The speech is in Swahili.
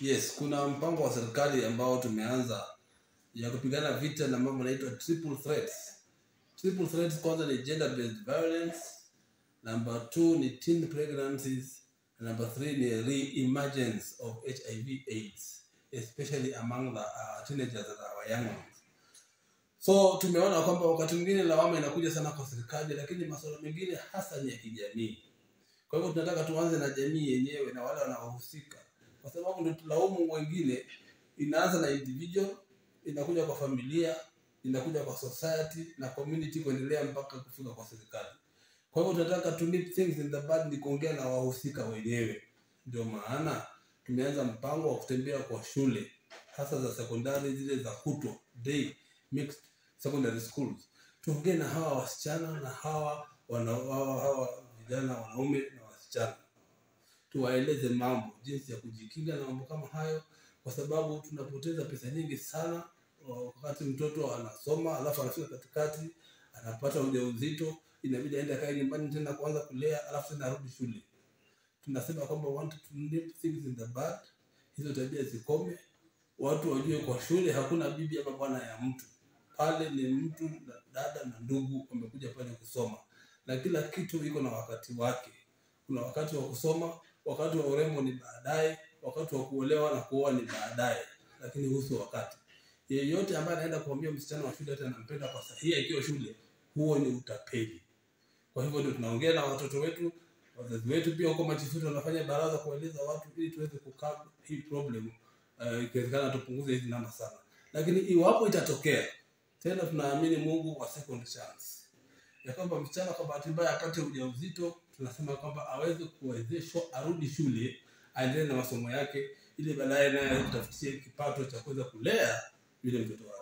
Yes, kuna mpango wa serikali ambao tumeanza ya kupigana vita na mambo yanaitwa triple threats. Triple threats kwanza ni gender based violence, number two ni teen pregnancies, and number three ni re-emergence of HIV AIDS, especially among the uh, teenagers and our young ones. So tumeona kwamba wakati mwingine lawama inakuja sana kwa serikali, lakini masuala mengine hasa ni ya kijamii. Kwa hivyo tunataka tuanze na jamii yenyewe na wale wanaohusika, kwa sababu ndio tulaumu wengine. Inaanza na individual, inakuja kwa familia, inakuja kwa society na community, kuendelea mpaka kufika kwa serikali. Kwa hivyo tunataka to nip things in the bud, ni kuongea na wahusika wenyewe. Ndio maana tumeanza mpango wa kutembea kwa shule hasa za sekondari zile za kutwa day mixed secondary schools, tuongee na hawa wasichana na hawa wana, hawa, hawa vijana wanaume na wasichana, tuwaeleze mambo jinsi ya kujikinga na mambo kama hayo, kwa sababu tunapoteza pesa nyingi sana wakati mtoto anasoma alafu anafika katikati anapata ujauzito, inabidi aende akae nyumbani tena kuanza kulea, alafu tena arudi shule. Tunasema kwamba we want to nip things in the bud, hizo tabia zikome, watu wajue kwa shule hakuna bibi ama bwana ya mtu pale, ni mtu na dada na ndugu wamekuja pale kusoma, na kila kitu iko na wakati wake. Kuna wakati wa kusoma, wakati wa urembo ni baadaye, wakati wa kuolewa na kuoa ni baadaye, lakini husu wakati yeyote ambaye anaenda kuambia msichana wa shule hata anampenda kwa sahihi akiwa shule, huo ni utapeli. Kwa hivyo ndio tunaongea na watoto wetu, wazazi wetu pia huko machifuti wanafanya baraza kueleza watu ili tuweze kukaa hii problem uh, ikiwezekana tupunguze hizi namba sana, lakini iwapo itatokea tena, tunaamini Mungu wa second chance ya kwamba msichana kwa bahati mbaya apate ujauzito, tunasema kwamba aweze kuwezeshwa arudi shule aendelee na masomo yake, ili baadaye naye kutafutia kipato cha kuweza kulea yule mtoto wake.